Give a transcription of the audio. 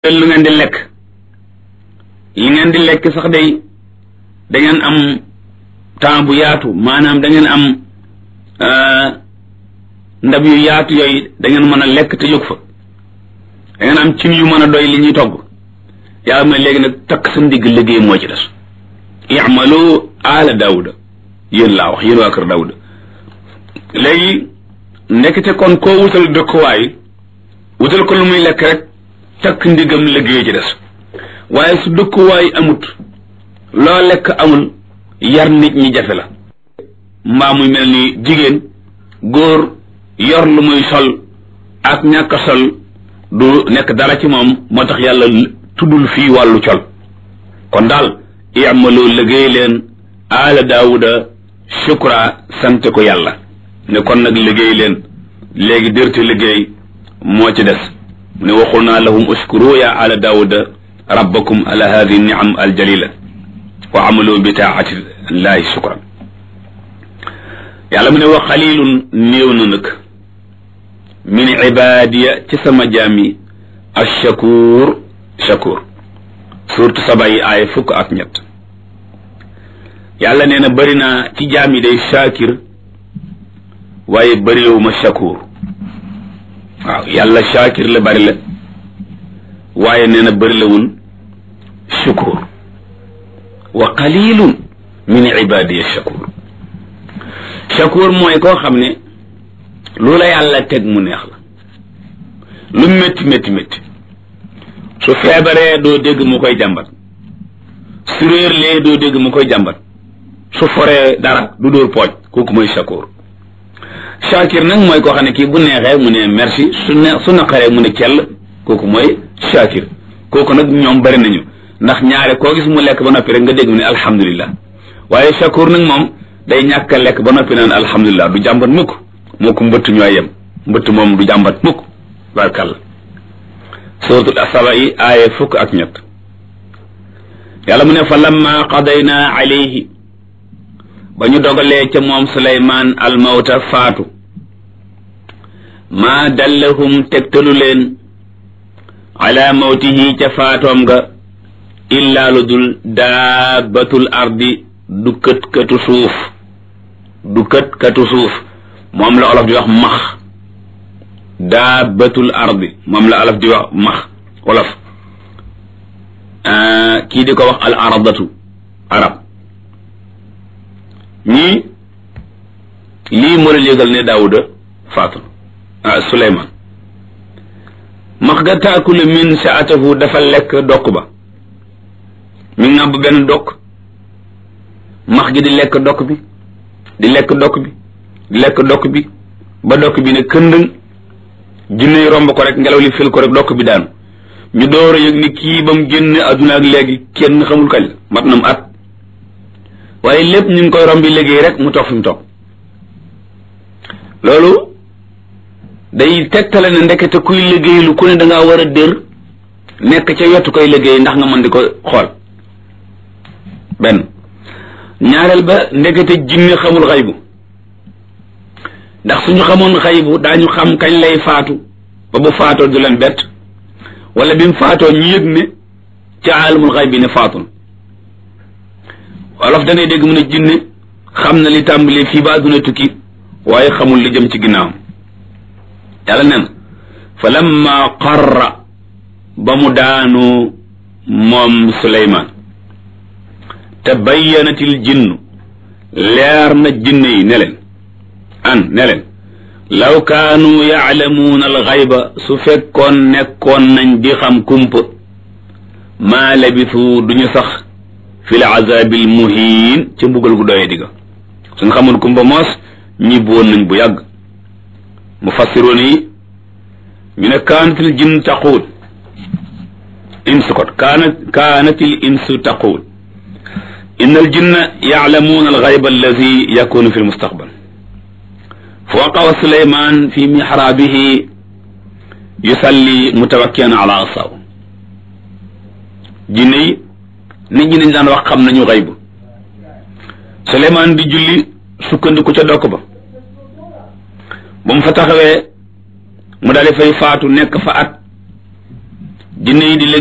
lu ngeen di lekk li ngeen di lekk sax day da ngeen am temps bu yaatu maanaam da ngeen am ndab yu yaatu yooyu da ngeen mën a lekk te jóg fa da ngeen am cin yu mën a doy li ñuy togg yàlla mooy léegi nag takk sa ndigg liggéey moo ci des i'malu ala daawuda yéen laa wax yéen waa kër daawuda léegi nekkite kon koo wutal dëkkuwaay wutal ko lu muy lekk rek takk ndigam liggéey ci des waaye su dëkkuwaay amut loo lekk amul yar nit ñi jafe la mbaa muy mel ni jigéen góor yor lu muy sol ak ñàkk sol du nekk dara ci moom moo tax yàlla tuddul fii wàllu col kon daal i'malu liggéey leen aala daawuda shukra sant ko yàlla ne kon nag liggéey leen léegi dërte liggéey moo ci des mu ne waxul naa lahum uskuru ya ala daawuda rabbakum ala hadihi niam aljalila wa amalu bi taati llahi shukran yàlla mu ne wa xalilun néew na nag min ibadiya ci sama jaam yi ashakur shakur surtout saba yi aaya fukk ak ñett yàlla nee na bëri naa ci jaam yi day shakir waaye bëriwuma shakur waaw yàlla shakir la bëri la waaye nee na bëri lawul shukur wa qalilun min ibadiya shakur shakur mooy koo xam ne lu la yàlla teg mu neex la lu métti métti métti su feebaree doo dégg mu koy jàmbat su réerlee doo dégg mu koy jàmbat su foree dara du dóor pooj kooku mooy shakur shakir nag mooy koo xam ne kii bu neexee mu ne merci su ne su naqaree mu ne cell kooku mooy shakir kooku nag ñoom bari nañu ndax ñaare koo gis mu lekk ba noppi rek nga dégg mu ne alhamdulillah waaye shakur nag moom day ñàkk a lekk ba noppi naan alhamdulillah du jàmbat mukk moo ko mbëtt ñooy yem mbëtt moom du jàmbat mukk barkàlla suratul asaba yi aaye fukk ak ñett yàlla mu ne fa lamma qadayna alayhi ba ñu dogalee ca moom suleymaan almawta faatu maa dallahum tegtalu leen ala mawtihi ca faatoom nga illaa lu dul daabatul ardi du kët katu suuf du kët katu suuf moom la olof di wax max daabatul ardi moom la olof di wax max olof kii di ko wax al aradatu arab ñii lii moo leen yëgal ne daawuda faatu ah suleyman max ga taakulu min saatahu dafa lekk dokk ba mi ngàbb benn dokk max gi di lekk dokk bi di lekk dokk bi di lekk dokk bi ba dokk bi ne këndëng jinne romb ko rek ngelaw li fil ko rek dokk bi daanu ñu door a yëg ni kii ba mu génn adduna ak léegi kenn xamul kañ la mat na mu at waaye lépp ñu ngi koy rombi liggéey rek mu toog fi mu toog loolu day tegtale ne ndekete kuy liggéey lu ku ne dangaa war a dër nekk ca yottu koy liggéey ndax nga mën di ko xool benn ñaareel ba ndekete jinne xamul xaybu ndax suñu xamoon xaybu daañu xam kañ lay faatu ba bu faatoo du leen bett wala bi mu faatoo ñu yëg ne ca aalamul xaybi ne faatul wolof da ngay dégg mu ne jinne xam na li tàmbali fii ba àdduna tukki waaye xamul li jëm ci ginnaawam yàlla nen fa lamma qarra ba mu daanu moom suleymaan te bayyanatil jinnu leer na jinne yi ne leen an ne leen law kaanu yaalamuuna alxayba su fekkoon nekkoon nañ di xam kumpa maa labisu duñu sax fi l azabil muhiin ca mbugal gu doyee digga suñ xamoon kumpa moos ñibbi woon nañ bu yàgg mufassiroon yi ñu ne kaanatil jinn taquul insu kot kaanat kaanatil insu taquul inna al jinna yaalamuuna alxayba allazi yakunu fi lmustaqbal fa waqawa suleyman fi mixraabihi yusalli mutawakkian ala asaw jinne yi nit ñi dañ daan wax xam nañu xaybu suleyman di julli sukkandiku ca dokk ba ba mu fa taxawee mu daal di fay faatu nekk fa at jinne yi di